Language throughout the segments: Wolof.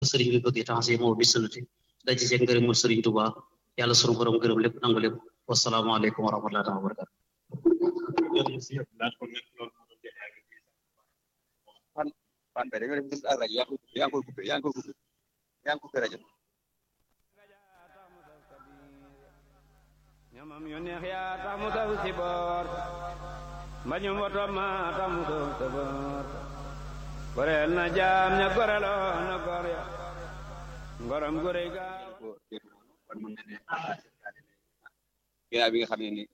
sëriñ bi bëgg taxasi moo bi sunnati dañ ci seen ngërëmul sëriñ Tuubaa yàlla sunu borom gërëm lépp nangu lépp wasalaamaaleykum wa rahmatullahi wa barakatu fan fan bay dañoo def gis ak rajo yaa ngi koy yaa ngi koy coupé yaa ngi koy coupé yaa ngi coupé rajo ñamam yu neex yaa tax mu saw si boor mbañum woto ma tax mu saw sa boor goreel na jaam ña goreloo na gor ya ngorom gore ga kon mën na ne ginnaaw bi nga xam ne ni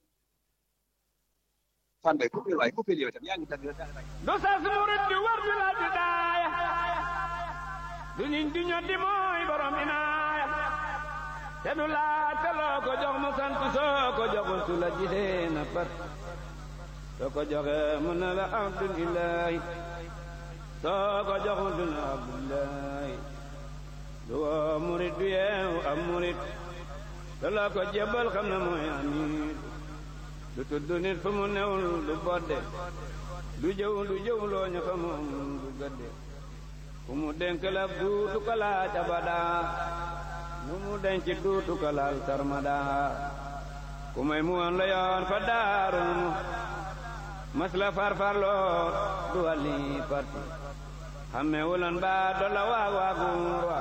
fan bay coupé waaye coupé yow tam yaa ngi tàgg du sas murit di war di la di daaya du ñiñ di ñoddi mooy borom inaaya te du laaj te loo ko jox mu sant soo ko joxul su la gisee na pat soo ko joxee mu ne la abdulilahi soo ko joxul du ne abdulilahi du woo murit du yeewu am murit te loo ko jébbal xam na mooy amiit du tudd nit fu mu newul du bodde du jëw du jëw loo ñu fa moom du gëdde fu mu dénk la duutu ko laaj abada nu mu denc duutu ko laal sarmada ku may mu woon la yoon fa daaru mu mas la farfarloo du wàlli parti xamme wulan ba dolla waag waaguur wa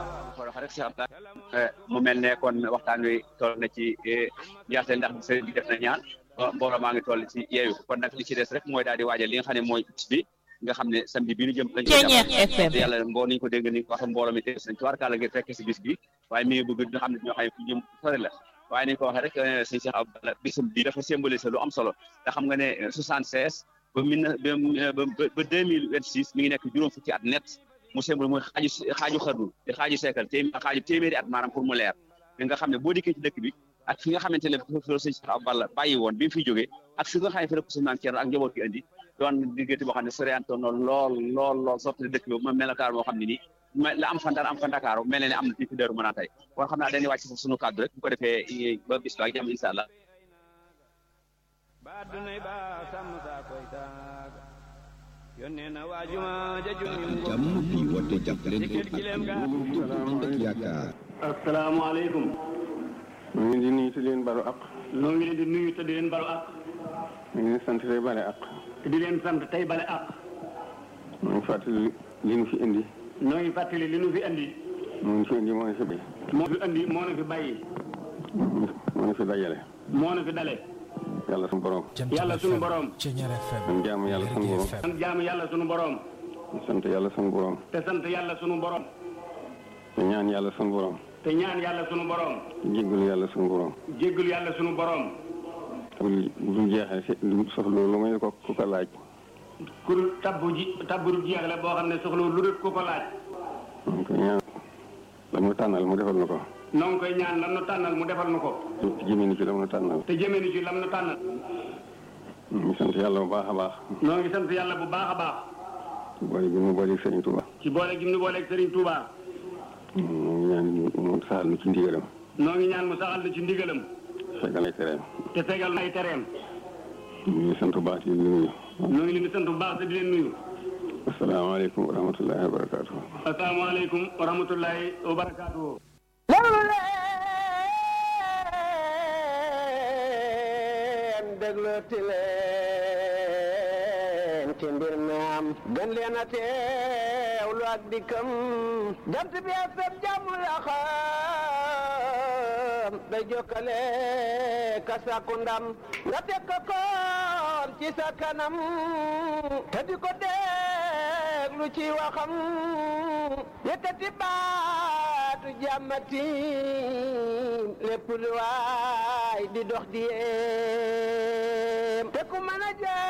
mu mel ne kon waxtaan wi toll na ci njaarte ndax sëriñ bi def na ñaan mbooloo maa ngi toll ci yeeyu kon nag li ci des rek mooy daal di waajal li nga xam ne mooy bis bi nga xam ne samedi bi ñu jëm lañ ko jàpp te yàlla mboo niñu ko dégg ni wax mbooloo mi tees nañ ci warkaala ngir fekk si bis bi waaye mi ngi bëgg nga xam ne ñoo xam ne fu jëm sori la waaye ni ko waxee rek sëñ Cheikh Abdallah bisam bi dafa symboliser lu am solo te xam nga ne soixante seize ba mille ba ba deux mille vingt six mi ngi nekk juróom fukki at net mu symbole mooy xaaju xaaju xarnu te xaaju seekal té xaaju téeméeri at maanaam pour mu leer mi nga xam ne boo dikkee ci dëkk bi ak fi nga xamante ne fi la sëñ Cheikh Abdallah bàyyi woon bi mu fiy jógee ak fi nga xam ne fi la ko sëñ Maam Thierno ak njaboot gi indi doon diggante boo xam ne soriantoon na lool lool lool sorti dëkk bi ma melokaan moo xam ne nii la am fa Ndar am fa Ndakaaru mel ne am na fii fi Daaru Manaan tey kon xam naa dañuy wàcc foofu sunu kàddu rek bu ko defee ba bis ba ak jàmm incha allah ba dunay ba sàmm saa koy taaga yónnee na waajuma jajum jàmm bi woote jàppalante ak ànd ak yaakaar asalaamaaleykum ñu ngi di nuyu te di leen balu ak noo ngi leen di nuyu te di leen balu ak ñu ngi leen sant tey bale ak te di leen sant tey bale ak ñu ngi fàttali li nu fi indi noo ngi fàttali li nu fi indi moo ñu fi indi moo ñu fi bay moo fi indi moo nu fi bàyyi moo ñu fi dajale moo nu fi dale yàlla suñu borom yàlla sunu borom ñu jaamu yàlla suñu borom sant jaamu yàlla sunu borom ñu sant yàlla suñu borom te sant yàlla sunu borom te ñaan yàlla suñu borom te ñaan yàlla sunu borom te jéggalu yàlla suñu borom jéggul yàlla sunu borom te lu jeexee si lu soxla lu may ko ku ko laaj kur tabbu ji tabbu du jeexle boo xam ne soxla lu dul ku ko laaj ñu koy ñaan la mu tànnal mu defal na ko noo ngi koy ñaan lam nu tànnal mu defal nu ko te jëmee ni ci la mu tànnal te jëmee ni ci lam nu tànnal ñu sant yàlla bu baax a baax noo ngi sant yàlla bu baax a baax ci boole gi mu boole Sëriñ Tuuba ci boole gi mu booleeg Serigne Touba ñu ngi ñaan mu saxal nu ci ndigalam noo ngi ñaan mu saxal na ci ndigalam fegal ay tereem te fegal na ay tereem ñu ngi sant bu baax di nuyu noo ngi leen di sant bu baax te di leen nuyu asalaamaaleykum wa rahmatullahi wa barakaatu asalaamaaleykum wa rahmatullahi wa barakaatu leen déglooti leen ci mbir mi am gën leen a teewlu ak dikkam jant bi ak sab jàmm la xam day jokkale ka sàkku ndam nga teg ko koon ci sa kanam te di ko déglu ci waxam yëkkati baatu jàmmati lépp lu waay di dox di yee